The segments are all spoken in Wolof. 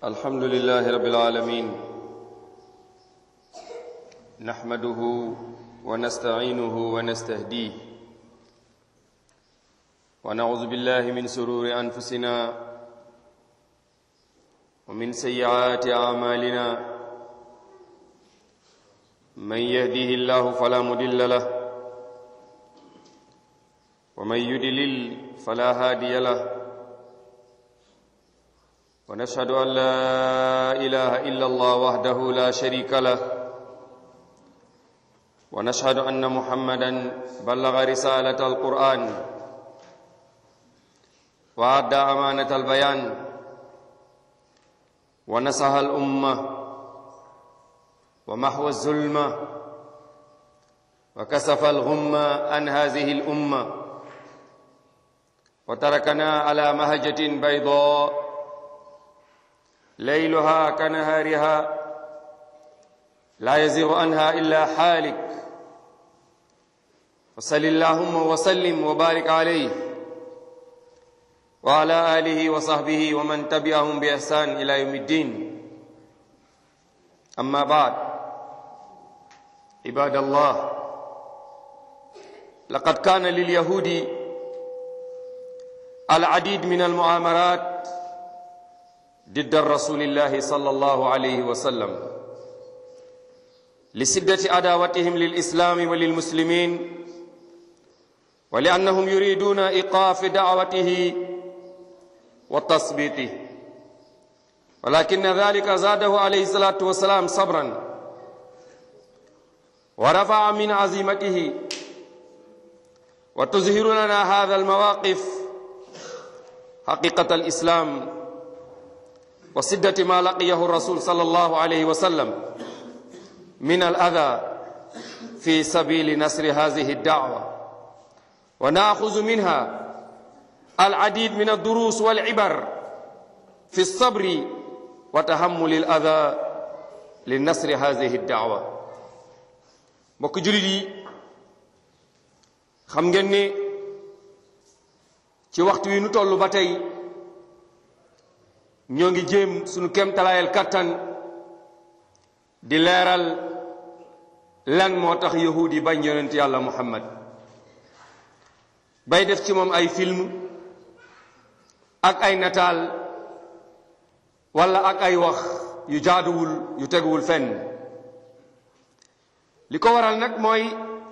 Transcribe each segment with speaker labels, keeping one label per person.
Speaker 1: الحمد لله رب العالمين نحمده ونستعينه ونستهديه ونعوذ بالله من سرور أنفسنا ومن سيئات أعمالنا من يهده الله فلا مضل له ومن يدلل فلا هادي له ونشهد أن لا إله إلا الله وحده لا شريك له ونشهد أن محمدا بلغ رسالة القرآن وأدى أمانة البيان ونصح الأمة ومحو الظلمة وكسف الغمة عن هذه الأمة وتركنا على مهجة بيضاء ليلها كنهارها لا يزيغ عنها إلا حالك وصل اللهم وسلم وبارك عليه وعلى آله وصحبه ومن تبعهم بإحسان إلى يوم الدين أما بعد عباد الله لقد كان لليهود العديد من المؤامرات ضد الرسول الله صلى الله عليه وسلم لسدة عداوتهم للإسلام وللمسلمين ولأنهم يريدون إيقاف دعوته وتثبيته ولكن ذلك زاده عليه الصلاة والسلام صبرا ورفع من عزيمته وتظهر لنا هذا المواقف حقيقة الإسلام وسدة ما لقيه الرسول صلى الله عليه وسلم من الأذى في سبيل نصر هذه الدعوة ونأخذ منها العديد من الدروس والعبر في الصبر وتحمل الأذى لنصر هذه الدعوة mbokk jullit yi xam ngeen ne ci waxtu wi nu toll ba tey ñoo ngi jéem sunu kéemtalaayal kattan di leeral lan moo tax yahuud yi bañ yonent yàlla muhammad bay def ci moom ay film ak ay nataal walla ak ay wax yu jaaduwul yu teguwul fenn li ko waral nag mooy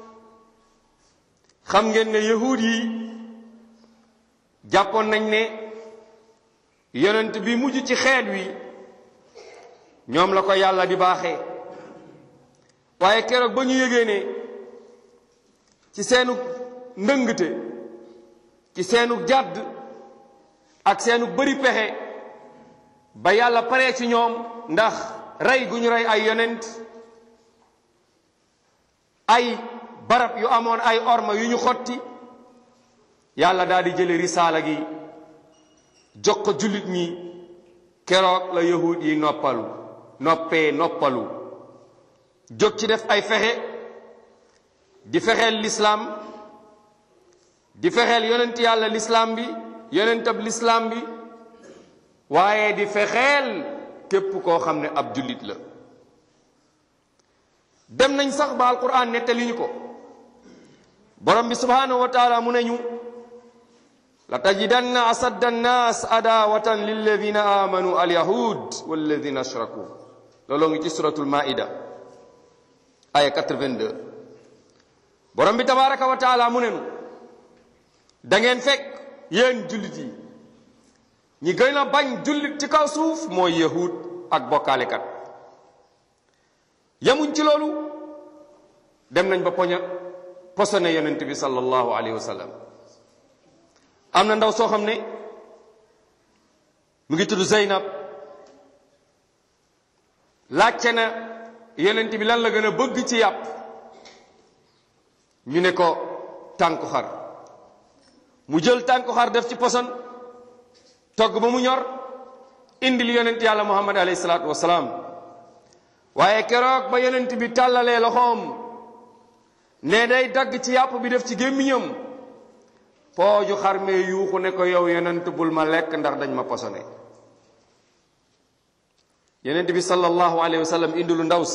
Speaker 1: xam ngeen ne yahuud yi jàppoon nañ ne yonent bi mujj ci xeet wi ñoom la ko yàlla di baaxee waaye keroog ba ñu yëgee ne ci seenu ndëngte ci seenu jàdd ak seenu bëri pexe ba yàlla paree ci ñoom ndax rey gu ñu rey ay yonent ay barab yu amoon ay orma yu ñu xotti yàlla daal di jële risaala gi jox ko jullit ñi keroog la yahud yi noppalu noppee noppalu jóg ci def ay fexe di fexeel lislaam di fexeel yonent yàlla lislaam bi yonentab lislaam bi waaye di fexeel képp koo xam ne ab jullit la dem nañ sax ba alquran nettali ñu ko borom bi subhanahu wa taala mu ne ñu la tajidanna asadda annaas adawatan lilladina amanu alyahud walladina ashraku looloo ngi ci suratul maida aya 82 borom bi tabaraka wa taala mu ne nu da ngeen fekk yéen jullit yi ñi gën a bañ jullit ci kaw suuf mooy yahud ak bokkaalekat yamuñ ci loolu dem nañ ba poña posone yonent bi sallallahu alayhi wa sallam am na ndaw soo xam ne mu ngi tudd Zeynab laajte na yonent bi lan la gën a bëgg ci yàpp ñu ne ko tànku xar mu jël tànku xar def ci poson togg ba mu ñor indil yonent yàlla muhammad alayhi salaatu wasalaam waaye keroog ba yonent bi tàllalee loxoom ne day dagg ci yàpp bi def ci gémmiñam pooju xar mee yuuxu ne ko yow yonent bul ma lekk ndax dañ ma posone yonent bi sallallahu alayhi wa sallam indi lu ndaw si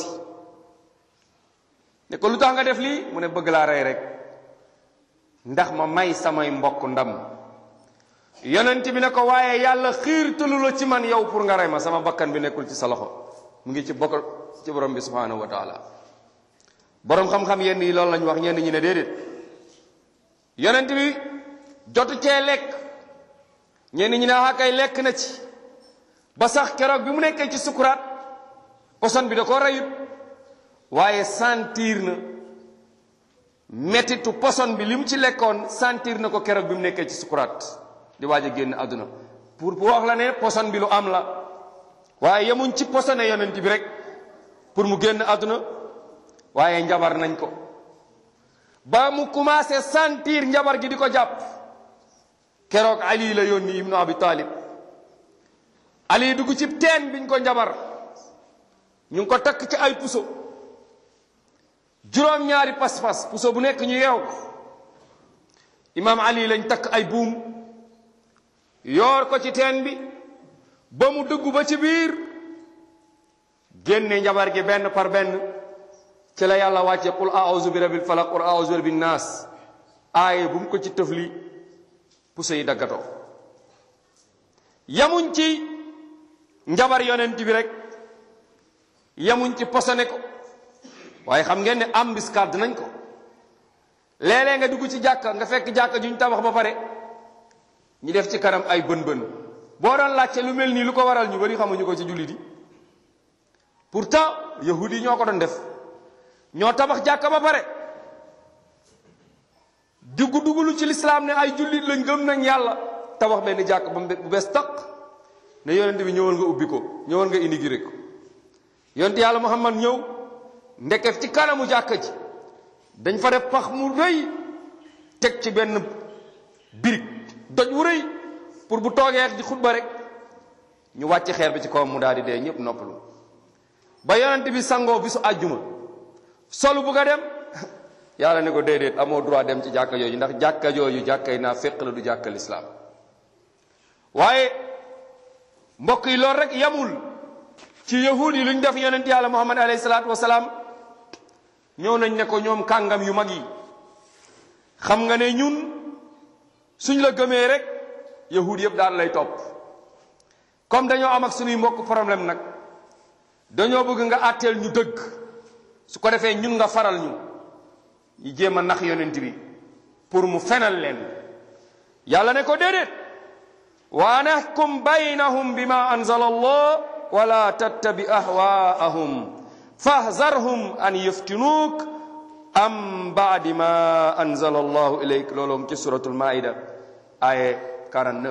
Speaker 1: ne ko lu tax nga def lii mu ne bëgg laa rey rek ndax ma may samay mbokk ndam yonent bi ne ko waaye yàlla xiirtalu la ci man yow pour nga rey ma sama bakkan bi nekkul ci sa loxo mu ngi ci bokk ci borom bi subhanahu wa taala borom xam-xam yenn yi loolu lañu wax ñenn ñi ne déedéet yonent bi jotu cee lekk ñenn ñi ne kay lekk na ci ba sax keroog bi mu nekkee ci sukuraat poson bi da ko reyut waaye sentir na mettitu poson bi li mu ci lekkoon sentir na ko keroog bi mu nekkee ci sukuraat di waaj a génn àdduna pour pour wax la ne poson bi lu am la waaye yemuñ ci posone yonent bi rek pour mu génn àdduna waaye njabar nañ ko ba mu commencé sentir njabar gi di ko jàpp keroog ali la yónni ibnu abi talib ali dugg ci teen biñ ko njabar ñu ngi ko takk ci ay puso juróom-ñaari pas-pas puso bu nekk ñu yeew ko imaam ali lañ takk ay buum yoor ko ci teen bi ba mu dugg ba ci biir génne njabar gi benn par benn ci la yàlla wàcce qul a'udhu bi rabbil falaq qul a'udhu bi rabbin naas aaye bu mu ko ci tëfli puso yi daggatoo yamuñ ci njabar yonent bi rek yamuñ ci posone ko waaye xam ngeen ne embuscade nañ ko léeg-léeg nga dugg ci jàkka nga fekk jàkka juñ tabax ba pare ñu def ci kanam ay bën bën boo doon laajte lu mel nii lu ko waral ñu bari xamuñu ko ci jullit yi pourtant yahudi yi ñoo ko doon def ñoo tabax jàkka ba pare dugg dugulu ci lislaam ne ay jullit lañ gëm nañ yàlla tabax benn jàkk ba bu bees taq ne yonent bi ñëwal nga ubbi ko ñëwal nga indi ko yonent yàlla muhammad ñëw ndeket ci kanamu jàkka ji dañ fa def pax mu rëy teg ci benn birig doj wu rëy pour bu toogee di xutba rek ñu wàcc xeer bi ci kawam mu daal di dee ñëpp noppalu ba yonent bi sangoo bisu àjjuma solu bugg a dem yàlla ne ko déedéet amoo droit dem ci jàkka jooju ndax jàkka jooju jàkkay naa féq la du jàkka lislaam waaye mbokk yi loolu rek yamul ci yahud yi lu ñu def yonent yàlla muhammad alayhi salaatu wasalaam ñëw nañ ne ko ñoom kàngam yu mag yi xam nga ne ñun suñ la gëmee rek yahud yëpp daal lay topp comme dañoo am ak suñuy mbokk problème nag dañoo bëgg nga àtteel ñu dëgg su ko defee ñun nga faral ñu ñu jéem a nax yonent bi pour mu fenal leen yàlla ne ko déedéet wa nahkum baynahum bima anzala allah wala tattabi ahwaahum fahzarhum an yaftinuuk am baadi ma anzala allahu ilayk loolu ci suratul maida aye 49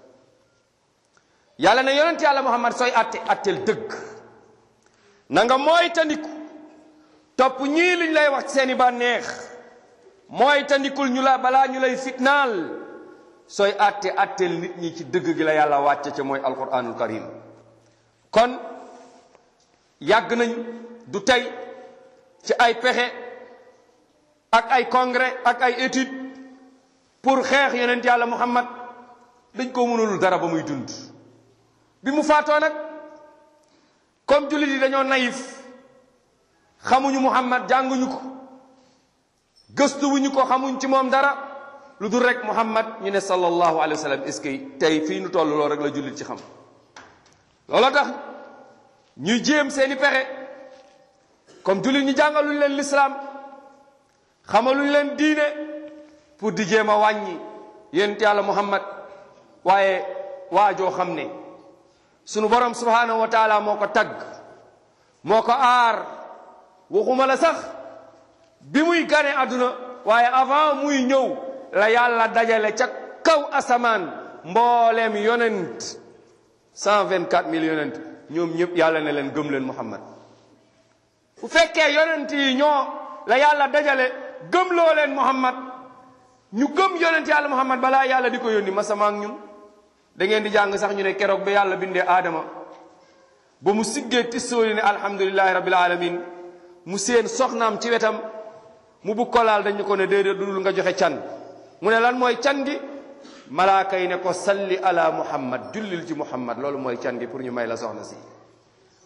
Speaker 1: yàlla ne yonent yàlla muhammad sooy atte atteel dëgg na nga mooy tandiku topp ñii liñ lay wax ci seeni bànneex mooy tandikul ñu la balaa ñu lay fitnaal sooy atte atteel nit ñi ci dëgg gi la yàlla wàcce ca mooy alquranul karim kon yàgg nañ du tey ci ay pexe ak ay congrès ak ay étude pour xeex yonent yàlla muhammad dañ ko mënul dara ba muy dund bi mu faatoo nag comme jullit yi dañoo naïf xamuñu muhammad jànguñu ko gëstuwuñu ko xamuñ ci moom dara lu dul rek muhammad ñu ne sallallahu alayhi wa sallam est-ce que tey fii nu toll loolu rek la jullit ci xam looloo tax ñuy jéem seeni pexe comme jullit ñu jàngaluñ leen lislaam xamaluñ leen diine pour di jéem a wàññi yonent yàlla muhammad waaye waajoo xam ne sunu borom subhanahu wa taala moo ko tagg moo ko aar waxuma la sax bi muy gane àdduna waaye avant muy ñëw la yàlla dajale ca kaw asamaan mbooleem yonent cent vingt quatre mille yonent ñoom ñëpp yàlla ne leen gëm leen muhammad bu fekkee yonent yi ñoo la yàlla dajale gëmloo leen muhammad ñu gëm yonent yàlla muhammad balaa yàlla di ko yónni masama ak ñun da ngeen di jàng sax ñu ne keroog ba yàlla bindee aadama ba mu siggee tissooli ne alhamdulillahi rabbil alamin mu seen soxnaam ci wetam mu bugg ko laal dañu ko ne déedéet dudul nga joxe can mu ne lan mooy can gi malaaka yi ne ko salli ala muhammad jullil ci muhammad loolu mooy can gi pour ñu may la soxna si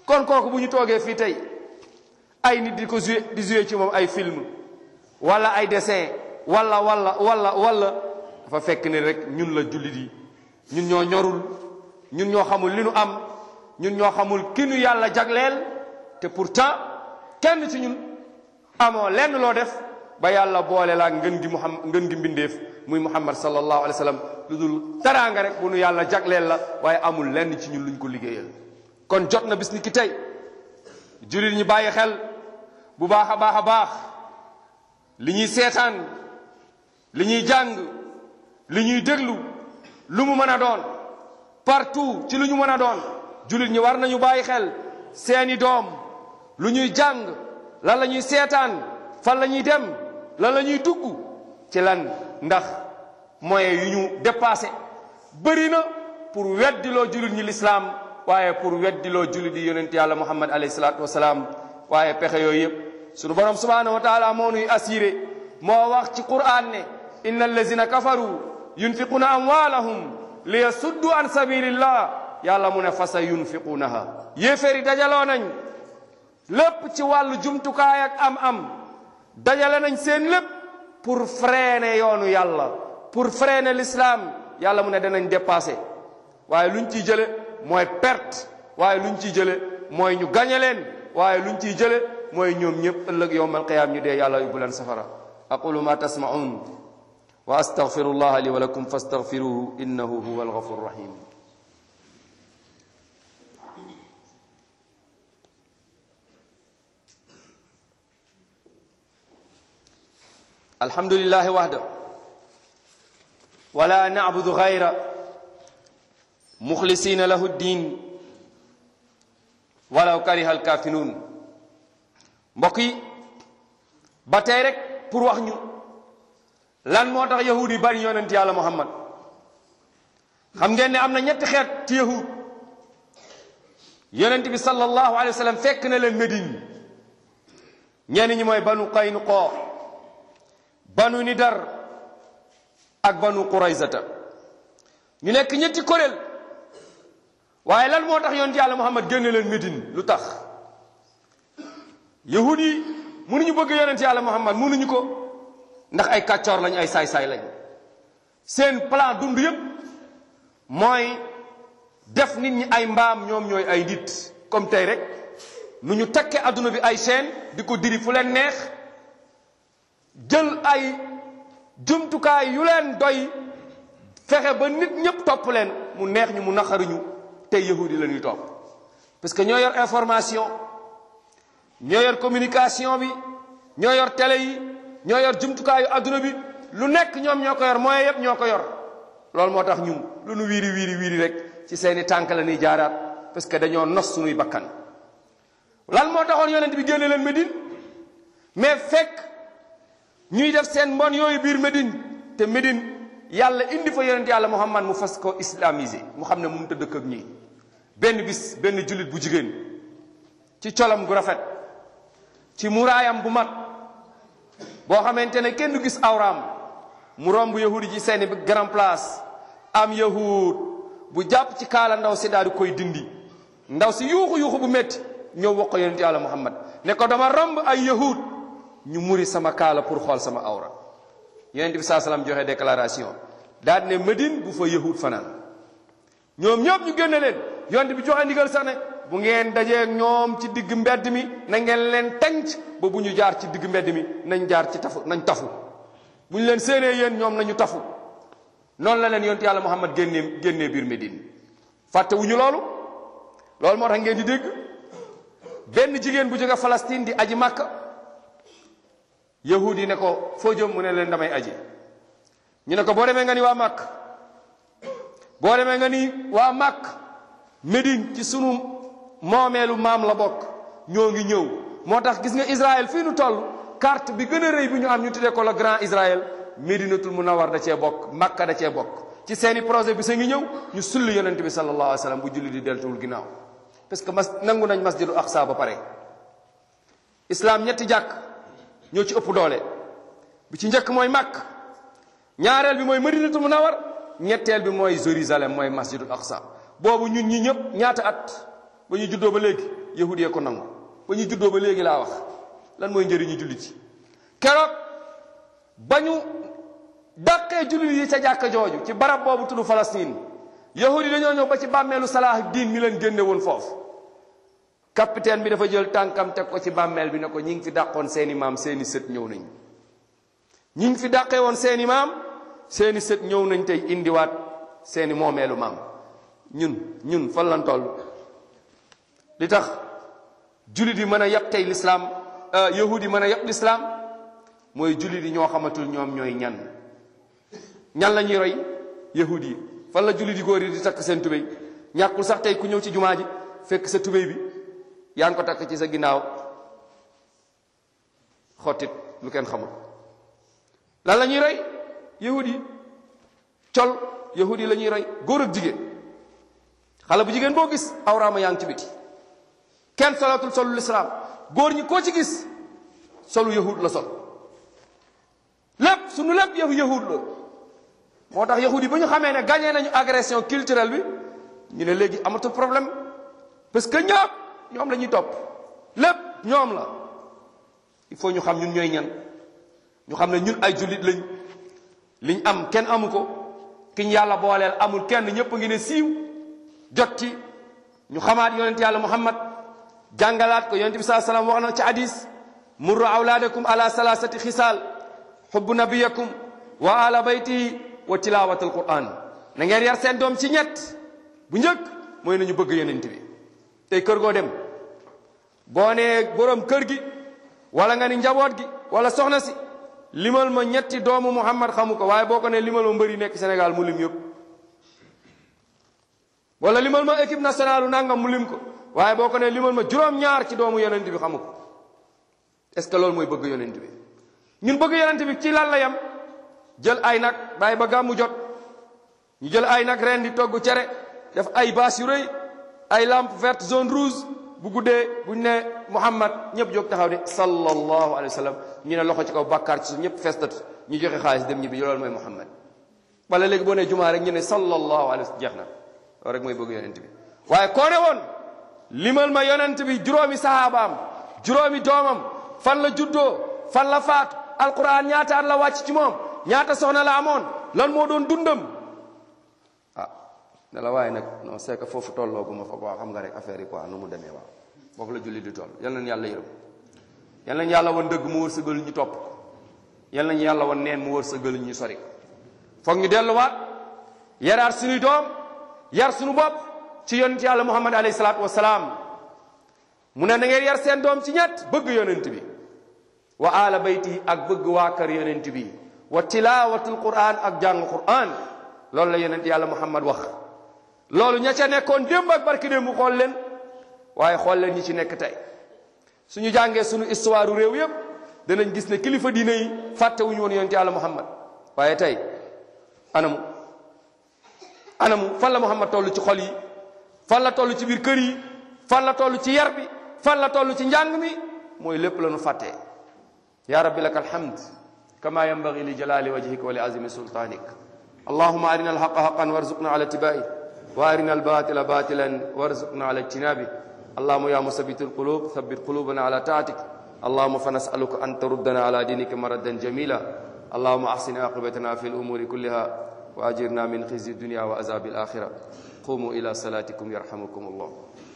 Speaker 1: kon kooku bu ñu toogee fii tey ay nit di ko joué di joué ci moom ay film wala ay dessin wala wala wala wala dafa fekk ne rek ñun la jullit yi ñun ñoo ñorul ñun ñoo xamul li nu am ñun ñoo xamul ki nu yàlla jagleel te pourtant kenn ci ñun amoo lenn loo def ba yàlla boole laa ngën gi muhammad ngën gi mbindeef muy muhammad sallallahu alayhi wa sallam lu dul taraanga rek bu nu yàlla jagleel la waaye amul lenn ci ñun luñ ko liggéeyal kon jot na bis ni ki tey jullit ñi bàyyi xel bu baax a baax a baax li ñuy seetaan li ñuy jàng li ñuy déglu lu mu mën a doon partout ci lu ñu mën a doon jullit ñi war nañu bàyyi xel seeni doom lu ñuy jàng lan la ñuy seetaan fan la ñuy dem lan la ñuy dugg ci lan ndax moyens yu ñu dépassé bëri na pour weddiloo jullit ñi lislaam waaye pour weddiloo jullit yi yonent yàlla muhammad alayhi salaatu wasalaam waaye pexe yooyu yëpp sunu borom subhanahu wa taala moo nuy assuré moo wax ci quran ne inna allazina kafaru yunfiquna amwalahum li yasuddu an sabilillah yàlla mu ne fasa yunfiqunaha yéeféeri dajaloo nañ lépp ci wàllu jumtukaay ak am-am dajale nañ seen lépp pour freiner yoonu yàlla pour freiner l'islam yàlla mu ne danañ dépassé waaye luñ ciy jële mooy perte waaye luñ ciy jële mooy ñu gañe leen waaye luñ ciy jële mooy ñoom ñëpp ëllëg yowmal qiyaam ñu dee yàlla yóbbu leen safara aqulu ma tasma'un wa astaghfirullah li wa lakum fastaghfiruhu innahu huwa alghafur rahim الحمد لله وحده ولا نعبد غيره مخلصين له الدين ولو كره الكافرون mbokk yi ba tey rek pour wax ñu lan moo tax yahud yi bari yonent yàlla muhammad xam ngeen ne am na ñetti xeet ci yahud yonent bi sallallahu alayhi wa sallam fekk na leen Médine ñenn ñi mooy banu Qaynuqa banu nidar ak banu quraysata ñu nekk ñetti kuréel waaye lan moo tax yonent yàlla muhammad génne leen médine lu tax yahud yi mënuñu bëgg yonent yàlla muhammad mënuñu ko ndax ay kàccoor lañ ay saay-saay lañ seen plan dund yépp mooy def nit ñi ay mbaam ñoom ñooy ay nit comme tey rek nu ñu takke adduna bi ay chaîne di ko diri fu leen neex jël ay jumtukaay yu leen doy fexe ba nit ñëpp topp leen mu neex ñu mu naqaruñu tey yahudi la ñuy topp parce que ñoo yor information ñoo yor communication bi ñoo yor télé yi ñoo yor jumtukaayu adduna bi lu nekk ñoom ñoo ko yor moyen yëpp ñoo ko yor loolu moo tax ñun lu nu wiiri wiiri wiiri rek ci seeni tànk la ñuy jaaraat parce que dañoo nos suñuy bakkan lan moo taxoon yonent bi génne leen Médine mais fekk ñuy def seen mbon yooyu biir Médine te Médine yàlla indi fa yonent yàlla Muhammad mu fas ko islamisé mu xam ne mu mënut a dëkk ak ñii benn bis benn jullit bu jigéen ci colam gu rafet ci muraayam bu mat boo xamante ne kenn du gis awraam mu romb yahud yi ci seeni grand place am yahud bu jàpp ci kaala ndaw si daal di koy dindi ndaw si yuuxu yuuxu bu métti ñëw wax ko yonent yàlla Muhammad ne ko dama romb ay yahud ñu muri sama kaala pour xool sama awra yonent bi saa salaam joxe déclaration daal ne Médine bu fa yahud fanaan ñoom ñëpp ñu génne leen yonent bi joxe ndigal sax ne bu ngeen dajee ñoom ci digg mbedd mi na ngeen leen tenc ba bu ñu jaar ci digg mbedd mi nañ jaar ci tafu nañ tafu bu ñu leen séenee yéen ñoom nañu tafu noonu la leen yonent yàlla Muhammad génnee génnee biir Médine fàtte wu ñu loolu loolu moo tax ngeen di dégg benn jigéen bu jóge Palestine di aji Makka yahudi ne ko foo jëm mu ne leen damay aji ñu ne ko boo demee nga ni waa màkk boo demee nga ni waa màkk Médine ci sunu moomeelu maam la bokk ñoo ngi ñëw moo tax gis nga Israël fii nu toll carte bi gën a rëy bi ñu am ñu tuddee ko le grand Israël Médinatul Munawwar da cee bokk Makka da cee bokk ci seeni projet bi sa ngi ñëw ñu sulli yonent bi sallallahu alayhi wa sallam bu julli di deltuwul ginnaaw parce que mas nangu nañ masjidu aqsa ba pare islam ñetti jàkk ñoo ci ëpp doole bi ci njëkk mooy Makk ñaareel bi mooy Madinatul Munawwar ñetteel bi mooy Jérusalem mooy masjidul aqsa boobu ñun ñi ñëpp ñaata at ba ñu juddoo ba léegi yahudi yee ko nangu ba ñu juddoo ba léegi laa wax lan mooy njëriñu jullit yi keroog ba ñu dàqee jullit yi ca jàkka jooju ci barab boobu tudd Palestine yahudi dañoo ñëw ba ci bàmmeelu Salah diin mi leen génne woon foofu capitaine bi dafa jël tànkam teg ko ci bàmmeel bi ne ko ñi ngi fi dàqoon seeni maam seeni sët ñëw nañ ñi ngi fi dàqee woon seeni maam seeni sët ñëw nañ tey indiwaat seeni moomeelu maam ñun ñun fan lan toll li tax jullit yi mën a yab tey lislaam yahud yi mën a yab lislaam mooy jullit yi ñoo xamatul ñoom ñooy ñan ñan la ñuy roy yahud yi fan la jullit yi góor yi di takk seen tubéy ñàkkul sax tey ku ñëw ci jumaa ji fekk sa tubéy bi yaa ngi ko takk ci sa ginnaaw xottit lu kenn xamul lan la ñuy roy yahud yi col yahud yi la ñuy roy góor ak jigéen xale bu jigéen boo gis awraama yaa ngi ci biti kenn solatul solu lislaam góor ñi koo ci gis solu yahud la sol lépp sunu lépp yëfu yahud la moo tax yahud yi ba ñu xamee ne gagné nañu agression culturelle bi ñu ne léegi amatul problème parce que ñoom ñoom la ñuy topp lépp ñoom la il faut ñu xam ñun ñooy ñan ñu xam ne ñun ay jullit lañ liñ am kenn amu ko kiñ yàlla booleel amul kenn ñëpp a ngi ne siiw jot ci ñu xamaat yonent yàlla muhammad jàngalaat ko yonent bi saa salaam wax na ci hadis murru awlaadakum ala salasati xisaal xubbu nabiyakum wa ala baytihi wa tilawat al quran na ngeen yar seen doom ci ñett bu njëkk mooy nañu bëgg yonent bi tey kër goo dem boo nee borom kër gi wala nga ni njaboot gi wala soxna si limal ma ñetti doomu muhammad xamu ko waaye boo ko ne limal ma mbëri nekk Sénégal mu lim yëpp wala limal ma équipe nationale u nangam mu lim ko waaye boo ko ne limal ma juróom-ñaar ci doomu yonent bi xamu ko est-ce que loolu mooy bëgg yonent bi ñun bëgg yonent bi ci lan la yam jël ay nag bàyyi ba gàmmu jot ñu jël ay nag ren di togg cere def ay baas yu rëy ay lampe verte zone rouge bu guddee buñ ne Muhammad ñëpp jóg taxaw ne sallallahu alayhi wa sallam ñu ne loxo ci kaw bàkkaar ci su ñëpp festat ñu joxe xaalis dem ñibbi loolu mooy Muhammad wala léegi boo nee jumaa rek ñu ne sallallahu alayhi wa sallam jeex na loolu rek mooy bëgg yonent bi waaye koo ne woon limal ma yonent bi juróomi sahabaam juróomi doomam fan la juddoo fan la faatu alquran ñaata at la wàcc ci moom ñaata soxna la amoon lan moo doon dundam ah ne la waaye nag non c'est que foofu tolloogu ma fa waaw xam nga rek affaire yi quoi nu mu demee waaw foofu la julli di toll yal nañu yàlla yërëm yal nañu yàlla wan dëgg mu wërsëgal ñu topp ko yal nañu yàlla wan neen mu wërsëgal ñu sori ko foog ñu delluwaat yaraat suñuy doom yar suñu bopp ci yonent yàlla muhammad alayhi salaatu wasalaam mu ne na ngeen yar seen doom ci ñett bëgg yonent bi wa ala bayti ak bëgg waa kër yonent bi wa tilaawatul quran ak jàng quran loolu la yonent yàlla muhammad wax loolu ña ca nekkoon démb ak barki démb xool leen waaye xool leen ñi ci nekk tey suñu jàngee suñu histoire réew yépp danañ gis ne kilifa diine yi fàttewuñu woon yonent yàlla muhammad waaye tey anamu anamu fan la muhammad toll ci xol yi fan la toll ci biir kër yi fan la toll ci yar bi fan la toll ci njàng mi mooy lépp la ñu fàttee ya rabbi laka alhamd kama yanbaghi li jalali wajhika wa li azimi sultanik allahuma arina alhaqa haqan warzuqna ala tibai wa arina albatila batilan warzuqna ala ijtinabi اللهم يا مثبت القلوب ثبت قلوبنا على طاعتك اللهم فنسألك أن تردنا على دينك مردا جميلا اللهم أحسن عاقبتنا في الأمور كلها وأجرنا من خزي الدنيا وعذاب الآخرة قوموا إلى صلاتكم يرحمكم الله